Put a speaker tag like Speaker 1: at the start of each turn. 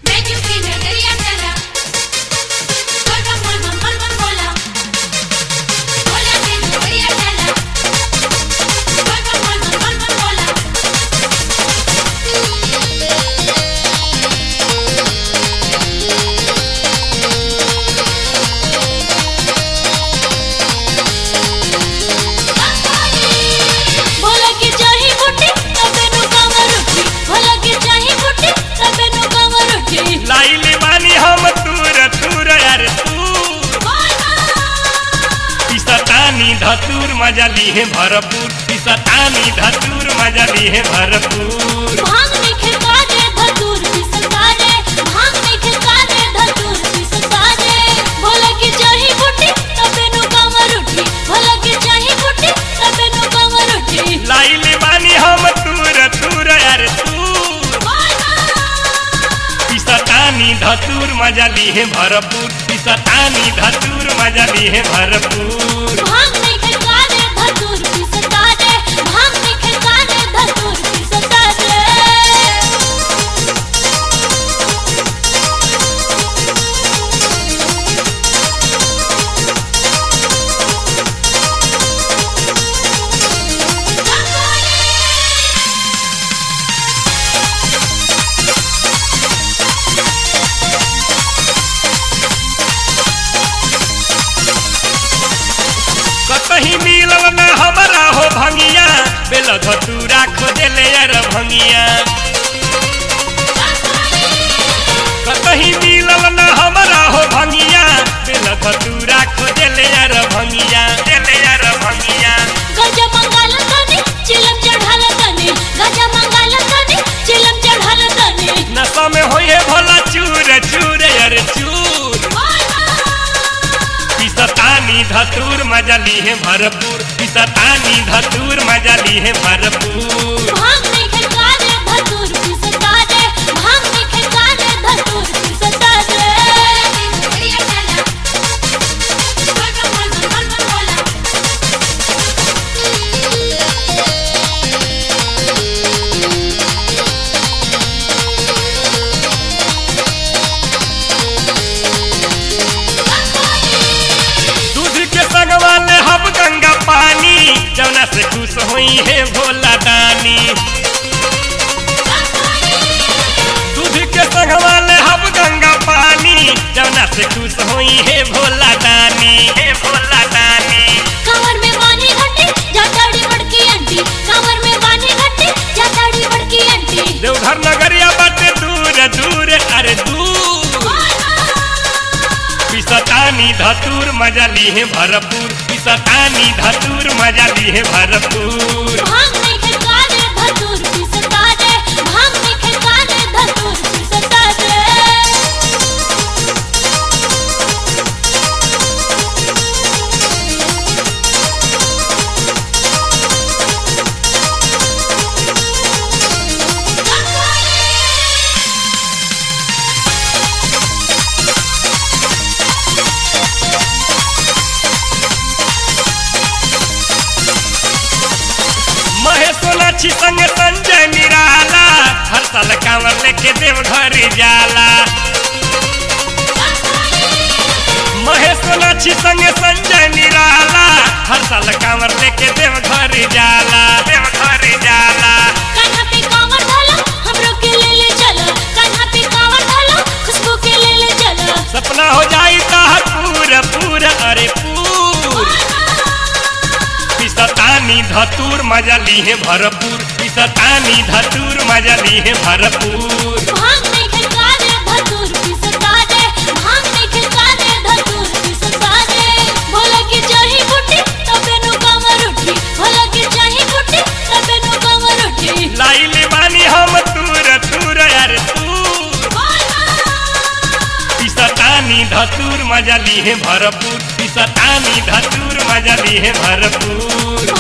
Speaker 1: menu की नजरिया चला बोल बोल बोल बोल बोल बोला बोला की नजरिया चला बोल बोल बोल बोल बोल बोला
Speaker 2: भोला के चाही बुट्टी तबे नु कामर उठी भोला के चाही बुट्टी तबे नु कामर उठी
Speaker 3: लाइले बानी हम तूर तूर यार तूर पिसतानी धतूर मजा लीहे भरपूर पिसतानी धतूर मजा लीहे भरपूर
Speaker 2: भांग में खिलका दे धतूर पिसका दे भांग में खिलका दे धतूर पिसका दे भोला के चाही बुट्टी तबे नु कामर उठी भोला के चाही बुट्टी तबे नु कामर उठी
Speaker 3: लाइले बानी हम तूर तूर यार तूर पिसतानी धतूर मजा लीहे भरपूर पिसतानी धतूर मजा लीहे भरपूर
Speaker 2: भांग में खिलका दे धतूर पिसका दे भांग में खिलका दे धतूर पिसका दे
Speaker 3: कतही मिलल न हमरा हो भंगिया बेल धतूरा खोजले यार भंगिया कतही मिलल न हमरा हो भंगिया बेल धतूरा खोजले यार भंगिया देले यार भंगिया
Speaker 2: गजा मंगाल तने चिलम चढ़ाल तने गजा मंगाल तने चिलम चढ़ाल तने
Speaker 3: नशा में होए भोला चूर चूर यार चूर पिसतानी धतूर मजा लीहे भरपूर पिसतानी धतूर मजा लीहे भरपूर
Speaker 2: भांग में खिलका दे धतूर पिसका दे भांग में खिलका दे धतूर पिसका दे
Speaker 1: की नजरिया चला बोल बोल बोल बोल बोल बोला
Speaker 3: दूध के संगवा ले हम गंगा पानी जौना से खुश हुई है भोला दानी दूध के संगवा ले हम गंगा पानी जौना से खुश हुई है भोला दानी हे भोला दानी
Speaker 2: कमर में बानी घटी जाताड़ी बड़की आंटी कमर में बानी घटी जाताड़ी बड़की आंटी
Speaker 3: देवघर नगरिया बाटे दूर दूर अरे दूर पिसतानी धतूर मजा लीहे भरपूर पिसतानी धतूर मजा लीहे भरपूर
Speaker 2: भांग में खिलका दे धतूर पिसका दे भांग में खिलका दे धतूर पिसका दे
Speaker 3: महेश सोनाक्षी संग संजय निराला हर साल कांवर लेके देवघर जाला महेश सोनाक्षी संग संजय निराला हर साल कांवर लेके देवघर जाला देवघर जाला
Speaker 2: कान्हा पे कांवर डालो हमरो के ले ले चलो कान्हा पे कांवर डालो खुशबू के ले ले चलो
Speaker 3: सपना हो जाई ताहर पूरा पूरा अरे पूर पिसतानी धतूर मजा लीहे भरपूर पिसतानी धतूर मजा लीहे भरपूर
Speaker 2: भांग में खिलका दे धतूर पिसका दे भांग में खिलका दे धतूर पिसका दे भोला के चाही बुट्टी तबे नु कामर उठी भोला के चाही बुट्टी तबे नु कामर उठी
Speaker 3: लाइले बानी हम तूर तूर यार तूर पिसतानी धतूर मजा लीहे भरपूर पिसतानी धतूर मजा लीहे भरपूर